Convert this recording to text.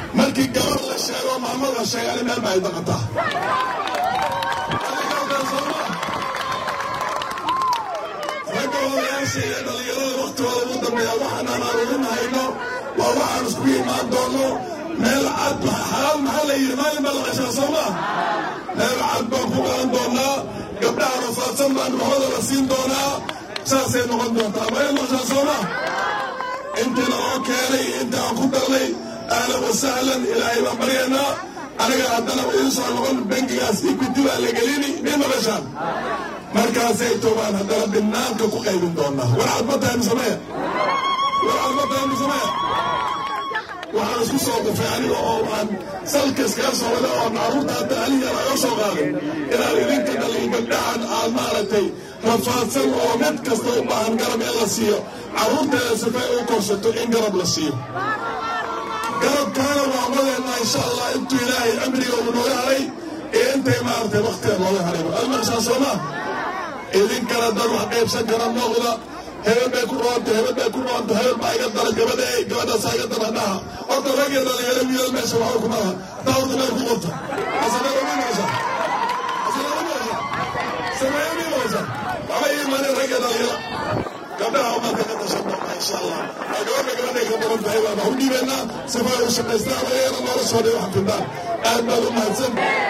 markii gabar la sheego maamad la sheega ani meel baa ay daqataa ragga odayaasha iyo dhallinyarada waktigooda ugu dambeeya waxaan aan aruurinahayno waa waxaan isku imaan doono meel cad xalaal maxaa la yidhi maalin baa la qashaa soo maa meel cad baan ku galan doonaa gabdhaha rafaadsan baan maxooda la siin doonaa saasay noqon doontaa maya noqshaa soo maa intiina oo keenay inta aan ku darnay ahlan wasahlan ilaahay baan baryaynaa aniga haddana idiin soo noqon bangigaas equity baa la gelini may maqashaan markaasay toobaan haddana binaanka ku qaybin doonaa war cadma tahay misameya war cadma tahay misameya waxaan isku soo qufay aniga oo aan salka iskaga soo wada oo caruurta hadda aliyan aga soo qaaday inaan idinka dhalin gabdhahan aad maaragtay rafaadsan oo mid kasta u baahan garab in la siiyo carruurteeda sifay u korsato in garab la siiyo garabkaana waa wadeena insha allah intuu ilaahay amriga uu nooga haray iyo intay maaragtay waktiga nooga harayba almaqshaa soomaa idinkana dad wax qaybsan kara muuqda hebel bay ku roonta hebel bay ku roonta hebel baa iga dara gabadha gabadhaasaa iga dara dhaha horta ragii dhalinyaro wiilal meesha waxba kuma laha taa horta meel ku qorta asanada ma meesha asanada meesha sameeyo mi meesha waxba ii imaaneen ragii dhalinyaro gabdhaha umarka ka dashan doona insha allah gabadha gabadhay ka badan tahay baan wax u dhiibaynaa sifaa u shaqaystaan ayagana noloshooda wax fidaan aad baad u mahadsan